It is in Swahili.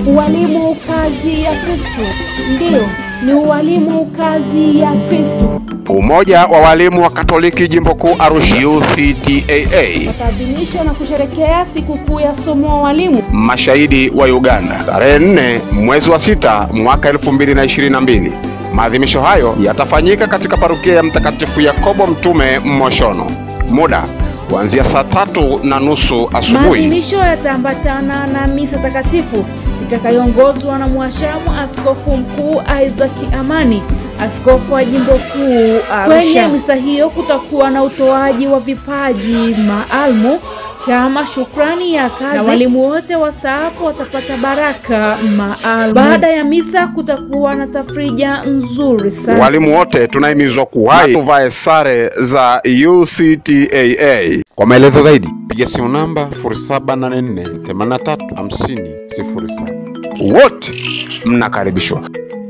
Ualimu kazi ya Kristo. Ndiyo, ni ualimu kazi ya Kristo. Umoja wa walimu wa Katoliki Jimbo Kuu Arusha UCTAA, Wataadhimisha na kusherekea sikukuu ya somo wa walimu mashahidi wa Uganda, tarehe 4 mwezi wa sita mwaka 2022. Maadhimisho hayo yatafanyika katika parokia ya Mtakatifu Yakobo Mtume Moshono, muda kuanzia saa tatu na nusu asubuhi. Maadhimisho yataambatana na misa takatifu itakayoongozwa na mwashamu Askofu Mkuu Isaac Amani, askofu wa jimbo kuu Arusha. Kwenye misa hiyo kutakuwa na utoaji wa vipaji maalumu kama shukrani ya kazi, na walimu wote wastaafu watapata baraka maalum. Baada ya misa kutakuwa na tafrija nzuri sana. Walimu wote tunahimizwa kuwahi tuvae sare za UCTAA. Kwa maelezo zaidi piga simu namba 0784 83 50 07. Wote mnakaribishwa.